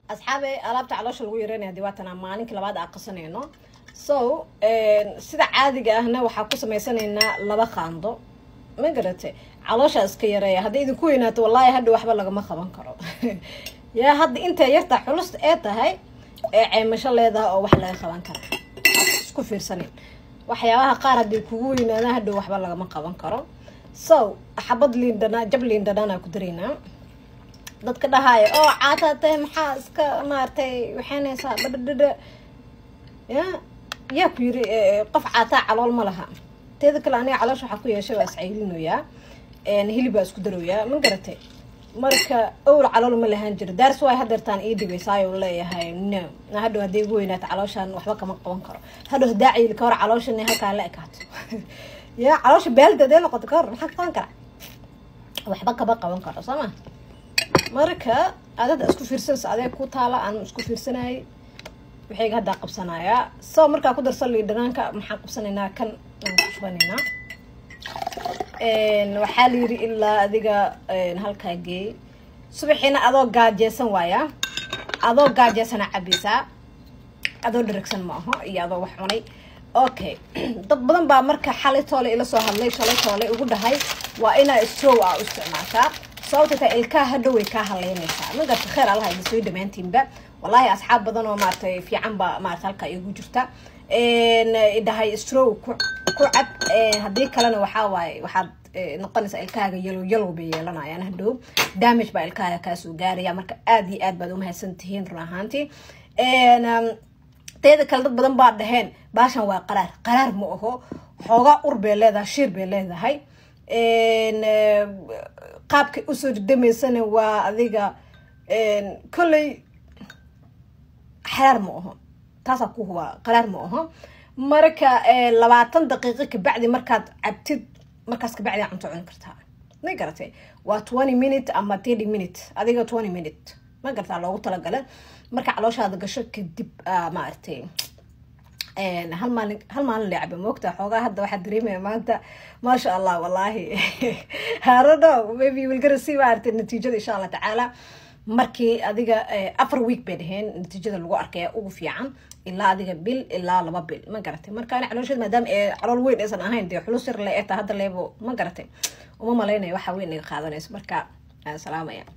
asxaabe alaabta caloosha lagu yareynaya dee waatana maalinka labaad aa qasanayno so sida caadiga ahna waxaa ku samaysanaynaa laba qaando ma garate calooshaa iska yareeya hadday idinku weynaato wallaahi hadha waxba lagama qaban karo yaa hadda intay yartaa xulus ee tahay ee ceymasho leedahay oo wax laga qaban kara isku fiirsanin waxyaabaha qaar hadday kugu weynaadaan hadhow waxba lagama qaban karo so xabad liindhana jab liindhanaan ku daraynaa dadka dhahaayo oo caataatay maxaa iska maaragtay waxaynaysaa dhadhadhadha ya yaa ku yiri qof caataa calool ma laha teeda kale aniga caloosha waxaa ku yeeshay waa iscaylinoyaa hilibaa isku daroyaa ma garatay marka owr calool ma lahaan jiro daars waay hadeertaan ii dhibaysaayo leeyahay no hadhow hadday igu weynaato calooshaan waxba kama qaban karo hadhow hadaa cayili ka hor calooshan halkaa la ekaato ya caloosha baalda hadee noqoto ka hor maxaa qaban kara waxba kama qaban karo soo ma marka adada isku fiirsanaysa adee ku taala aan isku fiirsanayay waxayga haddaa qabsanayaa so markaa ku darsan liidhanaanka maxaan qabsanaynaa kan aan ku shubanaynaa waxaa la yiri ilaa adiga halkaa geey subaxiina adoo gaajeysan waaya adoo gaajeysana cabaysaa adoo dharagsan ma aho iyo adoo wax cunay okay dad badan baa marka xalay toole ila soo hadlay shalay toole ugu dhahay waa inaa strow a u isticmaashaa sababta taa ilkaha hadhow way kaa haleynaysaa ma garta kheer allaha ina soo dhammaantiinba wallaahi asxaab badan oo maaratay fiican ba maarata halkaa igu jirta dhahay strow ku ku cab haddii kalena waxaa waaye waxaad noqonaysaa ilkahaaga yalow yalow bay yeelanayaan hadhow damage baa ilkahaaga kaasoo gaaraya marka aada iyo aad baad umahadsan tihiin run ahaantii teeda kale dad badan baa dhaheen baashan waa qaraar qaraar ma aho xoogaa ur bay leedahay shiir bay leedahay qaabkay usoo didamaysana waa adiga kolley xaraar ma aho taasaa ku hubaa qaraar ma aho marka labaatan daqiiqo kabacdi markaad cabtid markaas kabacdi aa cunto cuni kartaa ma garatay waa twenty minute ama thirty minute adiga twenty minute ma garataa loogu talagala marka calooshaada gasho kadib maaragtay hal maalin hal maalin la caba moogta xoogaa hadda waxaa dareemaya maanta maasha allah wallahi harono maybe will gonna see maaragtay natiijada insha allah tacaala markii adiga afar week bay dhaheen natiijada lagu arkaya ugu fiican ilaa adiga bil ilaa laba bil ma garatay marka ani caloosheed maadaama ee calool weyn aysan ahayn dee xulus yar le ee taa hadda leebo ma garatay uma malaynayo waxa weyn iga qaadanayso marka salaamaya